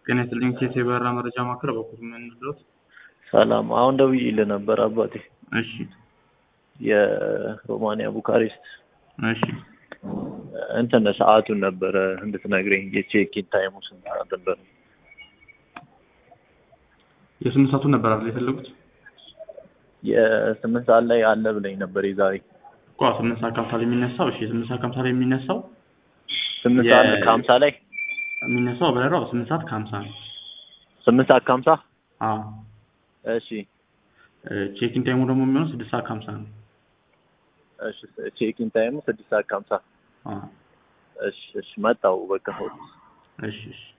ጤና ይስጥልኝ ኬስ የበረራ መረጃ ማዕከል በኩል ምን ድረስ ሰላም። አሁን ደውዬልህ ነበር አባቴ። እሺ የሮማንያ ቡካሬስት እሺ እንትን ሰዓቱን ነበረ እንድትነግረኝ የቼኪን ታይሙ ስንት ሰዓት ነበር? የስምንት ሰዓቱን ነበር አይደል የፈለጉት? የስምንት ሰዓት ላይ አለ ብለኝ ነበር የዛሬ እኮ ስምንት ሰዓት ከሀምሳ ላይ የሚነሳው እሺ ስምንት ሰዓት ከሀምሳ ላይ የሚነሳው ስምንት የ- ሰዓት ከሀምሳ ላይ የሚነሳው በረራው ስምንት ሰዓት ከሀምሳ ነው። ስምንት ሰዓት ከሀምሳ አዎ እሺ ቼኪን ታይሙ ደግሞ የሚሆነው ስድስት ሰዓት ከሀምሳ ነው። እሺ ቼኪን ታይሙ ስድስት ሰዓት ከሀምሳ አዎ እሺ እሺ መጣሁ በቃ እሺ እሺ